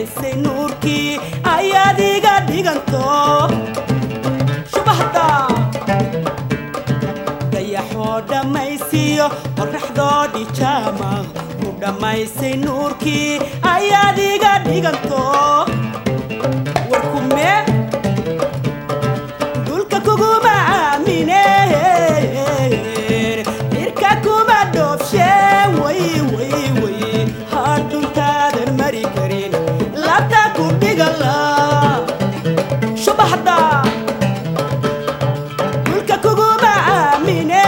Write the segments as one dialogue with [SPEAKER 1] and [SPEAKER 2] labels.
[SPEAKER 1] dhammaysay nuurkii ayaad iga dhiganto shubaxda dayaxoo dhammaysiiyo qorraxdoo dhijaama ku dhammaysay nuurkii ayaad iga dhiganto warkume dulka kuguma aamine irka kuma dhoofshe way way way hadhuntaadan mari karin labta ku dhigala shubaxda dulka kuguma aamine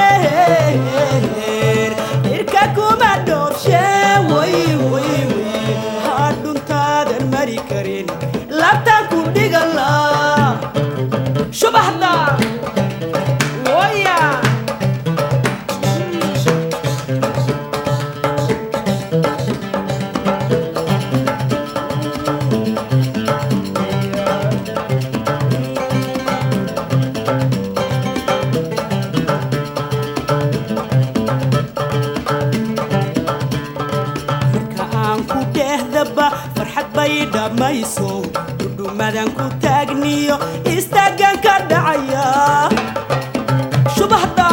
[SPEAKER 1] irka kuma dhoofshe way way way hadhuntaadan mari karin labta ku dhigala shubaxda waya marka aan ku dhehdaba farxad bay dhammayso dhudhumadan ku taagniyo istaagan ka dhacaya shubaxda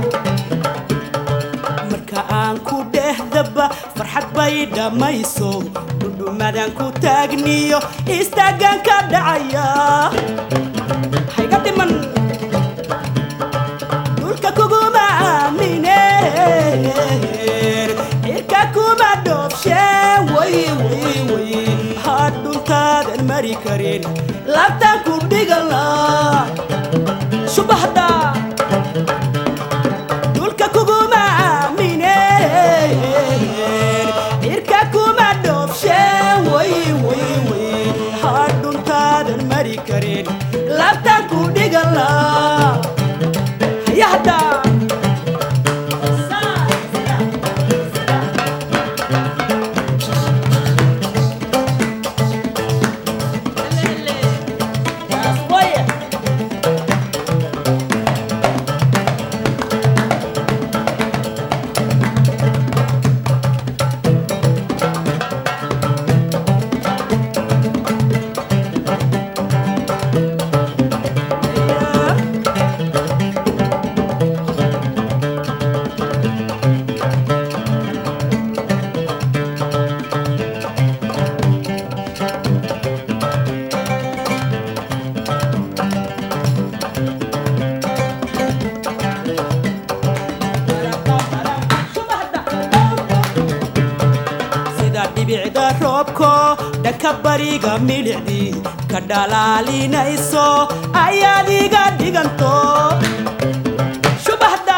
[SPEAKER 1] marka aan ku dhehdaba farxad bay dhammayso dhudhumadan ku taagniyo istaagan ka dhacaya hayga dhiman dhulka kuguma aamine cirka kuma dhoofshe way way way hadhuntaadan mari karin labtaan ku dhigala subaxda dhulka kuguma aamine cirka kuma dhoofshe way way way hadhuntaadan mari karin labtaan ku dhigala hayahda sida dhibicda roobko dhanka bariga milicdii ka dhalaalinayso ayaad iga dhiganto shubaxda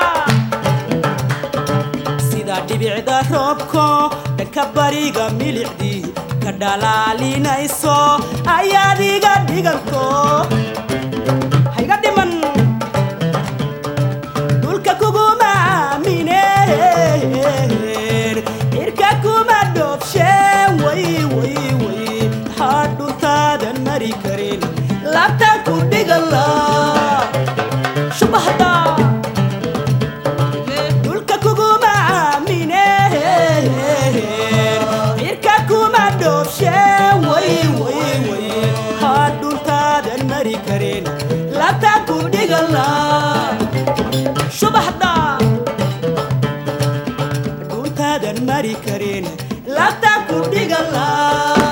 [SPEAKER 1] sida dhibicda roobko dhanka bariga milicdii ka dhalaalinayso ayaad iga dhiganto hayga dhiman dhulka kuguma aamine cirka kuma dhoofshe way way way hadhuntaadan mari karin labtaan ku dhigala shubaxda dhulka kuguma aamine cirka kuma dhoofshe way way way hadhuntaadan mari karin labtaan ku dhigala subaxda dhuuntaadan mari karin labtaan ku dhigala